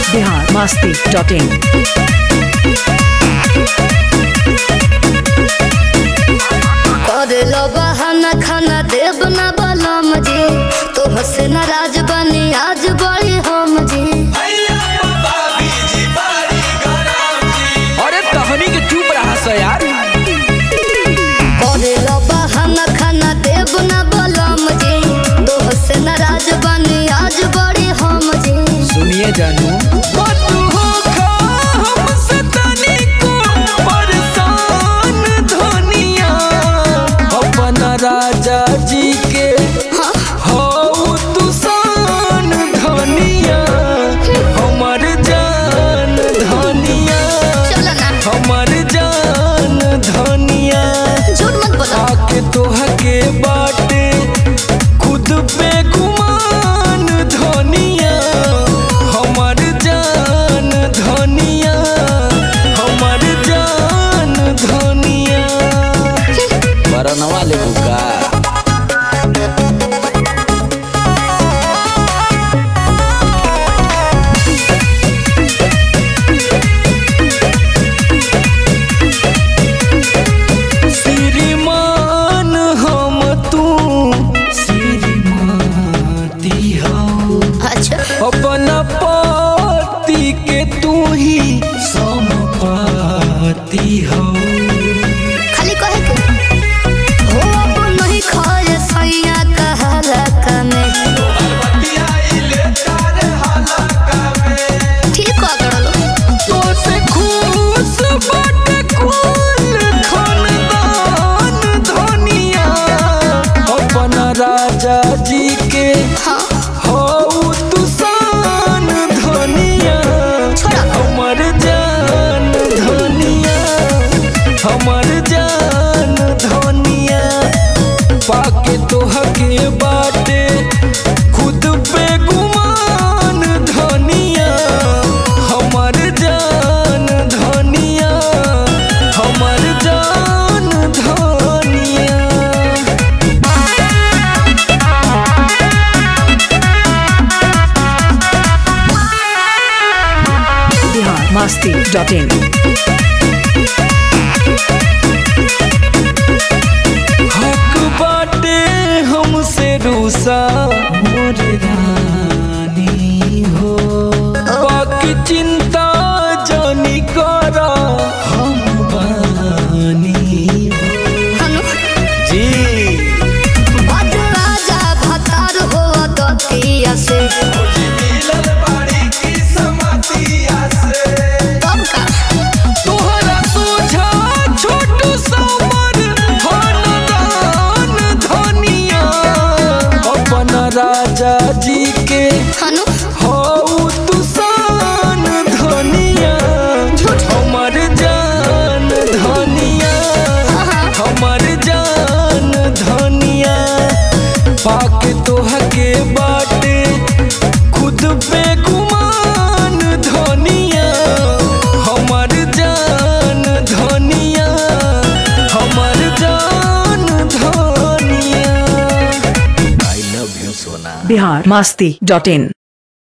Bihar Masti dot इन करे लो बहाना खाना देव ना बलम जी तो हसे नाराज बनी आज बड़ी हम जी अरे तहनी के चुप रहा सा यार करे लो बहाना खाना देव ना बलम जी तो हसे नाराज बनी आज बड़ी हम जी सुनिए जानू राजा जी के हो तू सान धनिया हमर जान धनिया चलो ना हमर जान धनिया झूठ मत बोलो आके तोह के बाटे खुद पे गुमान धनिया हमर जान धनिया हमर जान धनिया बरनवा ले बुका श्रीमान हम तू श्रीमती हो अच्छा अपना पति के तू ही समपाती हो खाली कहे के हो अब नहीं खाए सैया कहला कमे ठीक कह करलो तो से खुश बाटे कुल खानदान धनिया अपना राजा जी के हाँ हो तू सान धनिया छोड़ा हमर जान धनिया हमर जान धनिया पाके तोह के बाटे खुद पे गुमान धनिया हमर जान धनिया हमर जान धनिया बिहार मस्ती डॉट इन हक बाटे हमसे रूसा मोर रानी हो बाकी चिंता जानी करा हम बानी हो हनु जी बद राजा भतार हो दतिया से तब का तोहरा सोझा छोट समर खानदान धनिया अपन राजा जी के हनु हो तू सान धनिया झूठ हमर जान धनिया हाँ। हमर जान धनिया पाके तोह के बाटे खुद पे गुमान धनिया हमर जान धनिया हमर जान धनिया आई लव यू सोना बिहार मस्ती डॉट इन